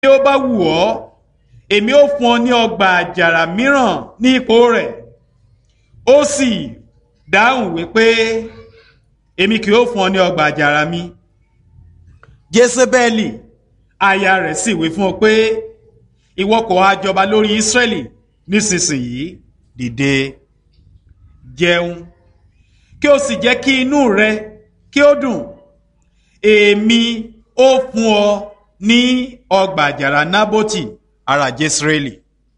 ó bá wù ọ́ èmi ó fún ọ ní ọgbà àjàrà mìíràn ní ipò rẹ̀ ó sì dáhùn wípé èmi kì yóò fún ọ ní ọgbà àjàrà mi jésébẹ́lì aya rẹ̀ sì wí fún ọ pé ìwọ kò wá jọba lórí ísírẹ́lì nísinsìnyí dìde jẹun kí o sì jẹ́ kí inú rẹ kí ó dùn èmi ó fún ọ ní ọgbà àjàrà nábótì ará jésírẹ́lì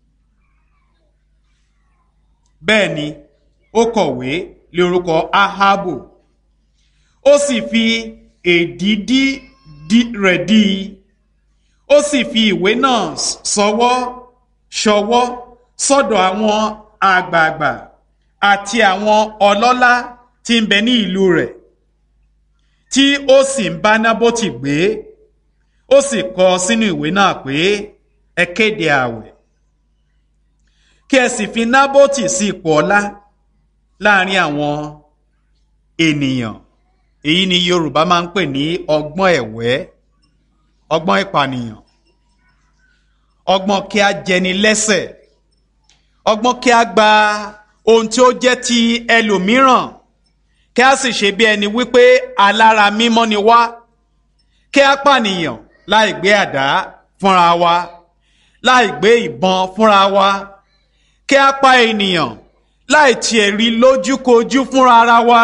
bẹ́ẹ̀ ni ó kọ̀wé lé orúkọ ahabu ó sì fi èdìdí rẹ̀ dí i ó sì fi ìwé náà sọwọ́ ṣọwọ́ sọ́dọ̀ àwọn àgbààgbà àti àwọn ọlọ́lá tí ń bẹ ní ìlú rẹ̀ tí ó sì ń bá nábótì gbé ó sì kọ sínú ìwé náà pé ẹ kéde ààwẹ̀ kí ẹ sì fi nábótì sí ipò ọlá láàrin àwọn ènìyàn èyí ni yorùbá máa ń pè ní ọgbọ́n ẹ̀wẹ́ ọgbọ́n ìpànìyàn ọgbọ́n kí a jẹni lẹ́sẹ̀ ọgbọ́n kí a gba ohun tí ó jẹ́ ti ẹlòmíràn kí a sì ṣe bí ẹni wípé alára mímọ́ ni wá kí a pànìyàn láì gbé àdá fúnra wa láì gbé ìbọn fúnra wa kí a pa ènìyàn láì tiẹ̀ rí lójúkojú fúnra ara wa.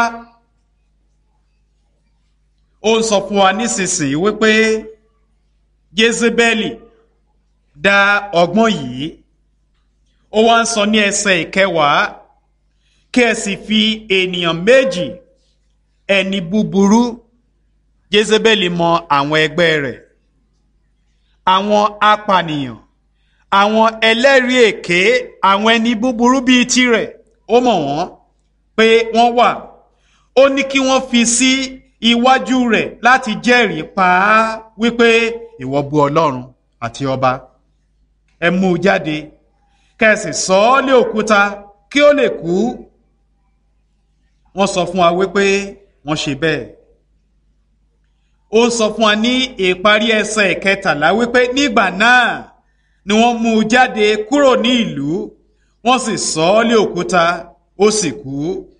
ó ń sọ fún wa nísinsìnyí wípé jezebeli dá ọgbọ́n yìí ó wá ń sọ ní ẹsẹ̀ ìkẹwàá kí ẹ sì fi ènìyàn méjì ẹni búburú jezebeli mọ àwọn ẹgbẹ́ rẹ̀ àwọn apànìyàn àwọn ẹlẹ́rìí èké àwọn ẹni búburú bíi tirẹ̀ ó mọ̀ wọ́n pé wọ́n wà ó ní kí wọ́n fi sí iwájú rẹ̀ láti jẹ́rìí pa á wípé ìwọ bu ọlọ́run àti ọba ẹ mú u jáde kẹsì sọ ọ́ lé òkúta kí ó lè kú wọ́n sọ fún wa wípé wọ́n ṣe bẹ́ẹ̀ ó ń sọ fún wa ní ìparí ẹsẹ̀ ìkẹtàlá wípé nígbà náà ni wọ́n mú un jáde kúrò ní ìlú wọ́n sì sọ ọ́ lé òkúta ó sì kú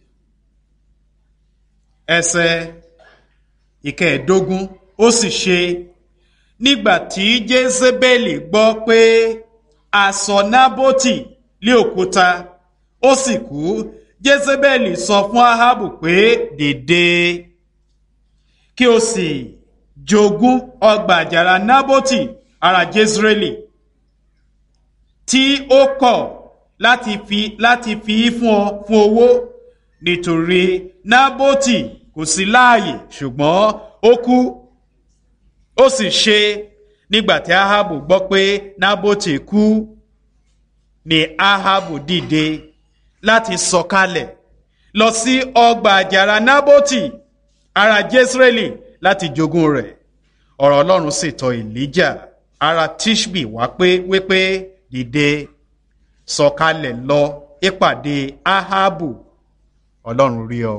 ẹsẹ̀ ìkẹẹ̀ẹ́dógún ó sì ṣe nígbà tí jésébélì gbọ́ pé aṣọ nábótì lé òkúta ó sì kú jésébélì sọ fún ahabu pé dìde kí o sì jogún ọgbà àjàrà nábótì ará jésírẹ́lì tí ó kọ̀ láti fi láti fi fún ọ fún owó nítorí nábótì kò sí láàyè ṣùgbọ́n ó kú ó sì ṣe nígbà tí ahabu gbọ́ pé nábótì kú ni ahabu dìde láti sọ̀kalẹ̀ lọ sí ọgbà àjàrà nábótì ará jésírẹ́lì láti jogún rẹ̀ ọ̀rọ̀ ọlọ́run sì tọ̀ èlíjà ará tishbi wá pé wípé dìde sọ̀kalẹ̀ lọ ìpàdé ahabu ọlọ́run rí ọ.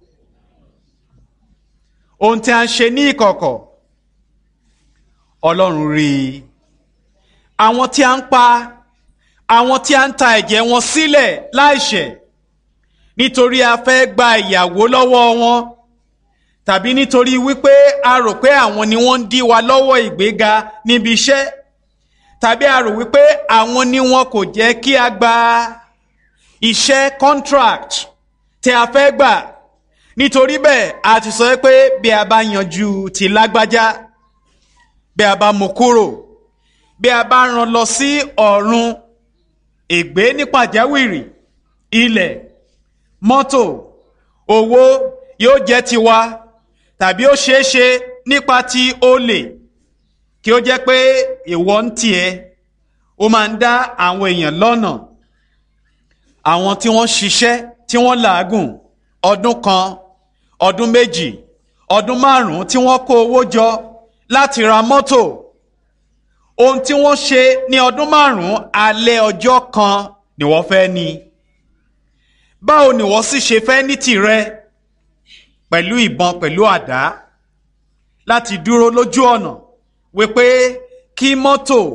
ohun tí a ń ṣe ní ìkọ̀kọ̀ ọlọ́run rí i àwọn tí a ń pa àwọn tí a ń ta ẹ̀jẹ̀ wọn sílẹ̀ láìṣẹ̀ nítorí a fẹ́ gba ìyàwó lọ́wọ́ wọn tàbí nítorí wípé a rò pé àwọn ni wọ́n ń dí wa lọ́wọ́ ìgbéga níbi iṣẹ́ tàbí a rò wípé àwọn ni wọn kò jẹ́ kí a gba iṣẹ́ contract tí a fẹ́ gbà nítorí bẹ́ẹ̀ a ti sọ pé bí a bá yanjú ti lágbájá bí a bá mú kúrò bí a bá rán lọ sí ọ̀run ègbé ní pàjáwìrì ilẹ̀ mọ́tò owó yóò jẹ́ tiwa tàbí ó ṣeé ṣe nípa ti olè kí ó jẹ́ pé ìwọ ń tiẹ̀ ó máa ń dá àwọn èèyàn lọ́nà àwọn tí wọ́n ṣiṣẹ́ tí wọ́n làágùn ọdún kan ọdún méjì ọdún márùn-ún tí wọ́n kó owó jọ láti ra mọ́tò ohun tí wọ́n ṣe ní ọdún márùn-ún alẹ́ ọjọ́ kan ni wọ́n fẹ́ ní báwo ni wọ́n sì ṣe fẹ́ ní tìrẹ pẹ̀lú ìbọn pẹ̀lú àdá láti dúró lójú ọ̀nà wípé kí mọ́tò